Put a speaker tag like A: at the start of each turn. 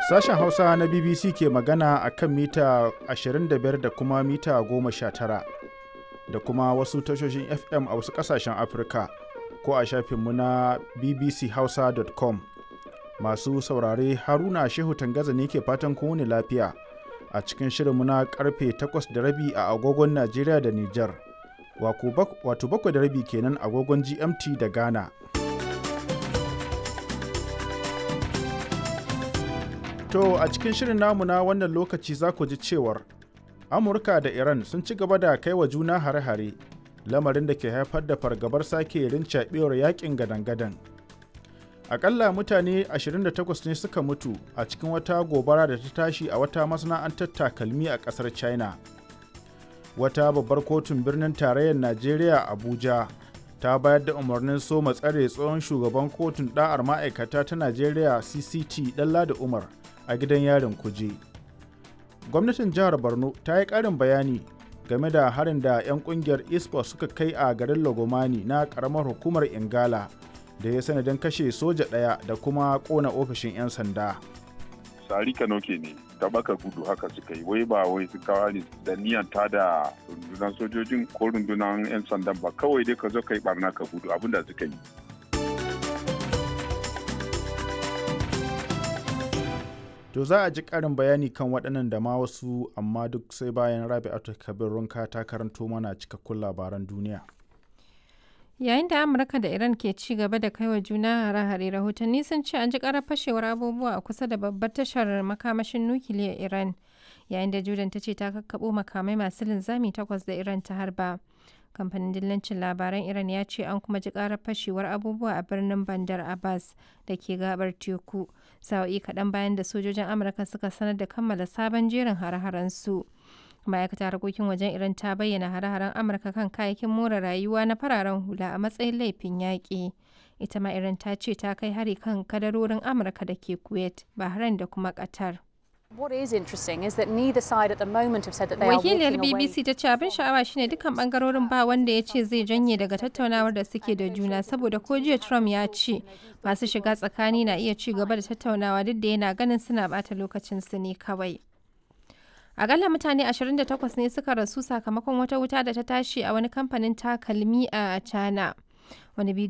A: Sashen Hausa na BBC ke magana a kan mita 25 da kuma mita 19 da kuma wasu tashoshin FM a wasu ƙasashen Afirka ko a shafinmu na bbchausa.com. Masu saurare Haruna Shehu Tangaza ne ke fatan kowane lafiya a cikin shirinmu na karfe 8 da rabi a agogon Najeriya da Nijar. Wato bakwai da rabi kenan agogon GMT da Ghana. To a cikin shirin namu na wannan lokaci za ku ji cewar Amurka da Iran sun ci gaba da kai wa juna hare-hare lamarin da ke haifar da fargabar sake rincaɓewar yakin gadan-gadan. Akalla mutane 28 ne suka mutu a cikin wata gobara da ta tashi a wata masana'antar takalmi a ƙasar China. Wata babbar kotun birnin tarayyar Najeriya Abuja ta bayar da umarnin soma tsare tsohon shugaban kotun ɗa'ar ma'aikata ta Najeriya CCT Ɗanladi Umar a gidan yarin kuje. Gwamnatin jihar Borno ta yi ƙarin bayani game da harin da 'yan ƙungiyar ISPO suka kai a garin Lagomani na ƙaramar hukumar Ingala da ya sanadin kashe soja ɗaya da kuma ƙona ofishin 'yan sanda.
B: Sari Kanoke ne, ta baka gudu haka suka yi, wai ba wai sun kawo ne da niyan ta da rundunar sojojin ko rundunar 'yan sandan ba kawai dai ka zo ka yi barna ka gudu abin da suka yi.
A: To za a ji ƙarin bayani kan waɗannan da ma wasu amma duk sai bayan Rabi'atu Kabir Runka ta karanto mana cikakkun labaran duniya.
C: Yayin da Amurka da Iran ke ci gaba da kaiwa juna hare-hare rahotanni sun ce an ji karar fashewar abubuwa a kusa da babbar tashar makamashin nukiliyar Iran yayin da Jordan ta ce ta kakkaɓo makamai masu linzami takwas da Iran ta harba. Kamfanin dillancin labaran Iran ya ce an kuma ji karar fashewar abubuwa a birnin Bandar Abbas da ke gabar teku sa'o'i kaɗan bayan da sojojin Amurka suka sanar da kammala sabon jerin hare-haren su. ma'aikatar harkokin wajen iran ta bayyana hare-haren amurka kan kayayyakin more rayuwa na fararen hula a matsayin laifin yaƙi ita ma iran ta ce ta kai hari kan kadarorin amurka da ke kuwait bahrain da kuma qatar wakiliyar bbc ta ce abin sha'awa shine dukkan bangarorin ba wanda ya ce zai janye daga tattaunawar da suke da juna saboda ko jiya trump ya ce masu shiga tsakani na iya ci gaba da tattaunawa duk da yana ganin suna bata lokacin su ne kawai Akalla mutane 28 ne suka rasu sakamakon wata wuta da ta tashi a wani kamfanin takalmi a China. Wani